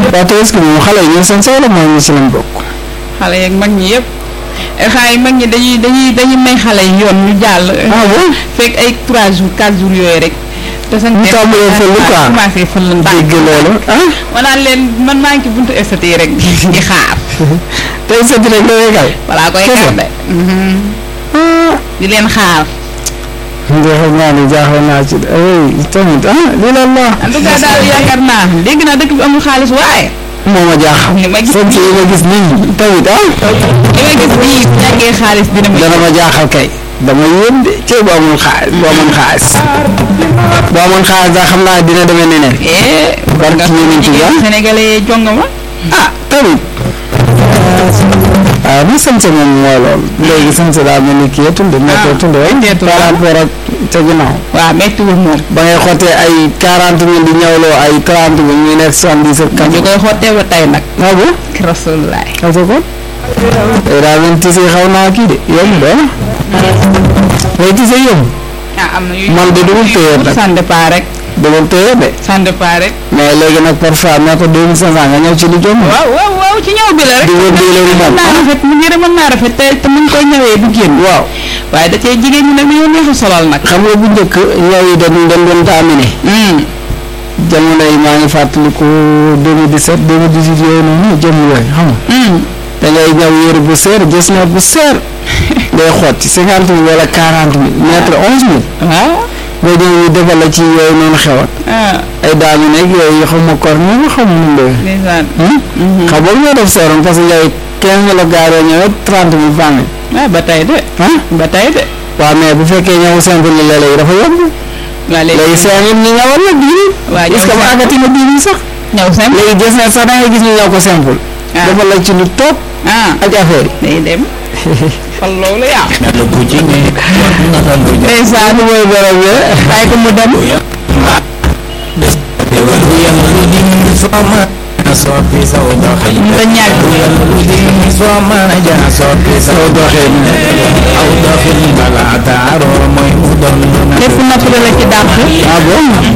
waaw tabaski moom xale yi ñoo seen soxla mooy ñu si lañ bokk. xale yeeg mag ñi yëpp xale yi mag ñi dañuy dañuy dañuy may xale yi yoon ñu jàll. ah bon fekk ay 3 jours 4 jours yooyu rek. te sax ñu tàmbalee fël quoi commencé fël la ndànk. dégg loolu ah. ma naan leen man maa ngi ci buntu SDT rek di xaar. tey sëñ rek da ngay kay. balaa koy Kese. xaar de. di leen xaar. nga xam naa ne jaaxal naa ci de ay tamit ah lii la la. en tout cas daal yaakaar naa dégg naa dëkk bi amul xaalis waaye. moo ma jaaxal. li ma gis sëñ yi ma gis nii tamit ah. li ma gis nii bu ñàkkee xaalis dina ma. dana ma jaaxal kay. dama yéem de cee bu amul xaalis bu amoon xaalis. bu amoon xaalis daa xam naa dina demee neneen. eh. barke yonent bi ah. Sénégalais jonga ma. ah tamit. waaw bi sant moom mooy loolu. léegi sant daa mel ni kii tunde nekkoo tunde rek. metteetul par rapport ak ca ginnaaw. waaw méttiwul moom. ba ngay xottee ay quarante mille di ñawloo ay trente mille muy nekk soixante-dix ak ñu quatre. koy xottee ba tey nag. ah bon. rasulullah. xaw sa ko. tey daa mel ni tise xaw naa kii de yomb de ah. mais tise yomb. ah am na yu. man de dugul téye nag. ça dépend rek. dugul téye de. ça dépend rek. mais léegi nag parfois nee ko deux mille cinq cent nga ñëw ci lu jomb. waaw waaw waaw ci ñëw bi la rek. di wër di leen mën moom. naa rafet mu ngi mën naa rafet te te mu ngi koy ñëwee du génn. waaw. waaye da cee jigéen ñi nag dañoo neex a solal nag. xam nga bu njëkk ñaw yi dañ dañ doon taamine. jamono yi maa ngi fàttaliku 2017 2018 yooyu noonu jëm yooyu xam nga. da ngay ñëw yére bu seer gis na bu seer. day xotti cinquante mille wala quarante mille mètre onze mille. waaw. nga ñëw ñu defal la ci yooyu noonu xewat ah ay daami nekk yooyu xaw ma kor ni nga xaw ma nu mu demee. ndeysaan. xam nga ñoo def seeroon parce que yow quinze mille la gaaree ñëwee trente mille vingt mille. ah ba tey de. ah ba tey de. waaw mais bu fekkee ñëw simple la léeg-léeg dafa yomb. waa léegi léegi. cinq mille ñu ñëwal la dix mille. waa ñëw est-ce que mu simple. àggati na dix mille sax. ñëw simple. léegi gis na sax da ngay gis ñu ñëw ko simple. ah dafa la ci lu toog ah ak affaire yi. day dem. fan loolu yaa. Nalo kucingnya Nalo ndeysaan mooy borom bi bàyyi ko mu dem. Dewa yang luding suama Sopi saudahi nga ñàkk. Yang luding suama aja Sopi saudahi Audahi bala taro Moy udon lépp napp la ci dàq. ah bon.